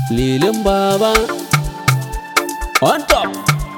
lilin baba on top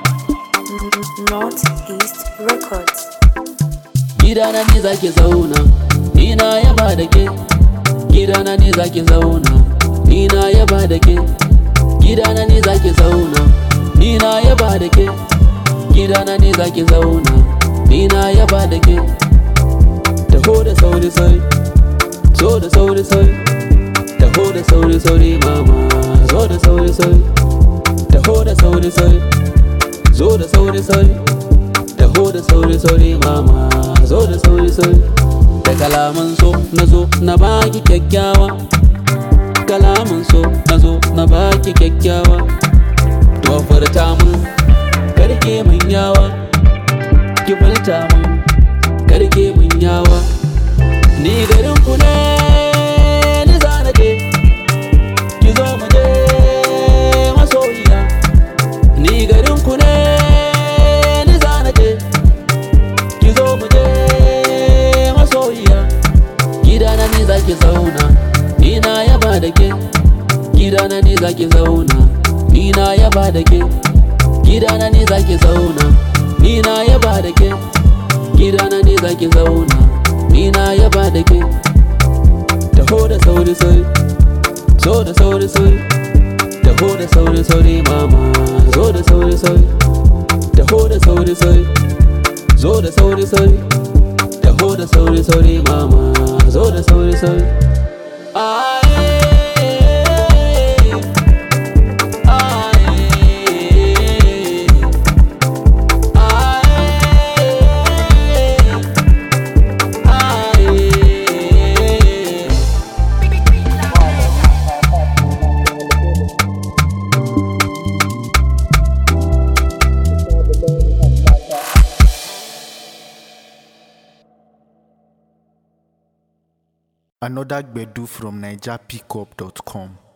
Northeast Records. gidana ne zaki zauna ni na yaba da ke gidana ne zaki zauna ni na yaba da ke gidana ne zaki zauna ni na yaba da ke gidana ne zaki zauna ni na yaba da ke taho da sauri sauri zo da sauri sauri taho da sauri sauri mama zo da sauri sauri taho da sauri sauri zo da sauri sauri taho da sauri sauri mama zo da sauri sauri da kalaman so na zo na baki kyakkyawa kalaman so na zo na baki kyakkyawa to furta mun karke mun yawa ki furta mun karke mun yawa ni garin ku ne ni zana je ki zo mu je masoyiya ni garin ku ne ni zana je ki zo mu je masoyiya gidana ne zaki zauna ni na yaba da ke gidana ne zaki zauna ni na yaba da ke gidana ne zaki zauna ni na yaba da ke gidana ne zaki zauna ni na yaba da ke taho da sauri sauri zo da sauri sauri taho da sauri sauri mama zo da sauri sauri taho da sauri sauri zo da sauri sauri taho da sauri sauri mama zo da sauri sauri Aye, aye, aye, aye. Another Gbedu from NigerPickup.com.